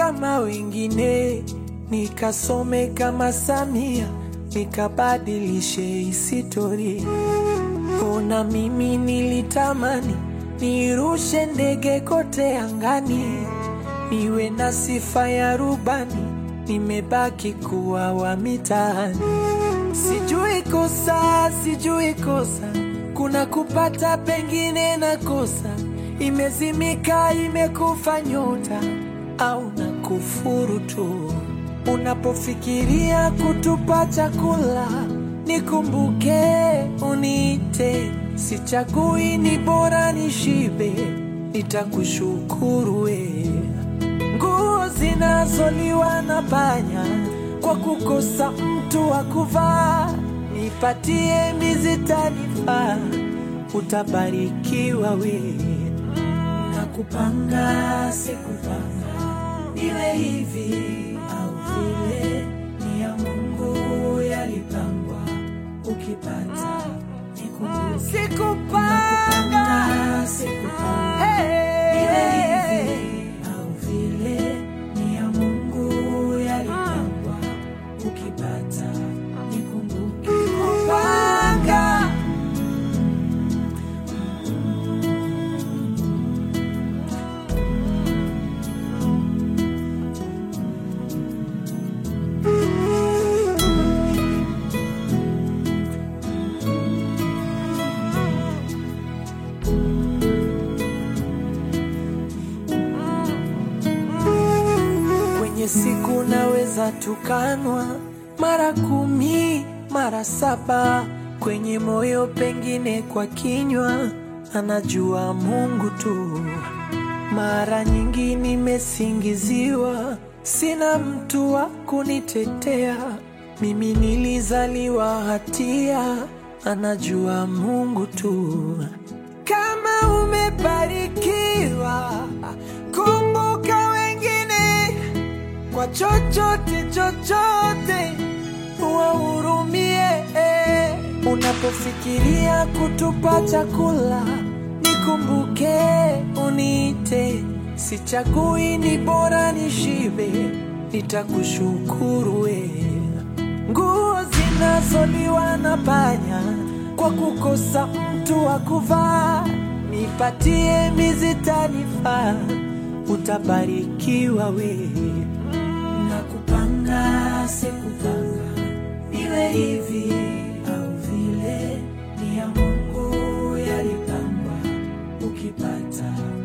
kama wengine, nikasome kama Samia, nikabadilishe historia. Ona mimi nilitamani nirushe ndege kote angani, niwe na sifa ya rubani, nimebaki kuwa wa mitaani. Sijui kosa, sijui kosa, kuna kupata pengine na kosa, imezimika imekufa nyota au na kufuru tu. Unapofikiria kutupa chakula, nikumbuke uniite, sichagui, ni bora nishibe, nitakushukuru we. Nguo zinazoliwa na panya kwa kukosa mtu wa kuvaa, nipatie mizi tanifaa, utabarikiwa we. Nakupanga sikupanga, iwe hivi au vile, ni ya Mungu yalipangwa, ukipata nikumbuke. Sikupanga, sikupanga, iwe hivi au vile, ni ya Mungu yalipangwa, ukipata nikumbuke. Kupanga Kwenye siku naweza tukanwa mara kumi mara saba, kwenye moyo pengine kwa kinywa, anajua Mungu tu. Mara nyingi nimesingiziwa, sina mtu wa kunitetea. Mimi nilizaliwa hatia, anajua Mungu tu. Kama umebarikiwa, kumbuka wengine kwa chochote chochote, wahurumie. Unapofikiria kutupa chakula, nikumbuke uniite, sichagui, ni bora nishibe, nitakushukuru we. Nguo zinazoliwa na panya kwa kukosa mtu wa kuvaa, nipatie mizi tanifaa, utabarikiwa we. Nakupanga sikupanga, iwe hivi au vile, ni ya Mungu yalipangwa, ukipata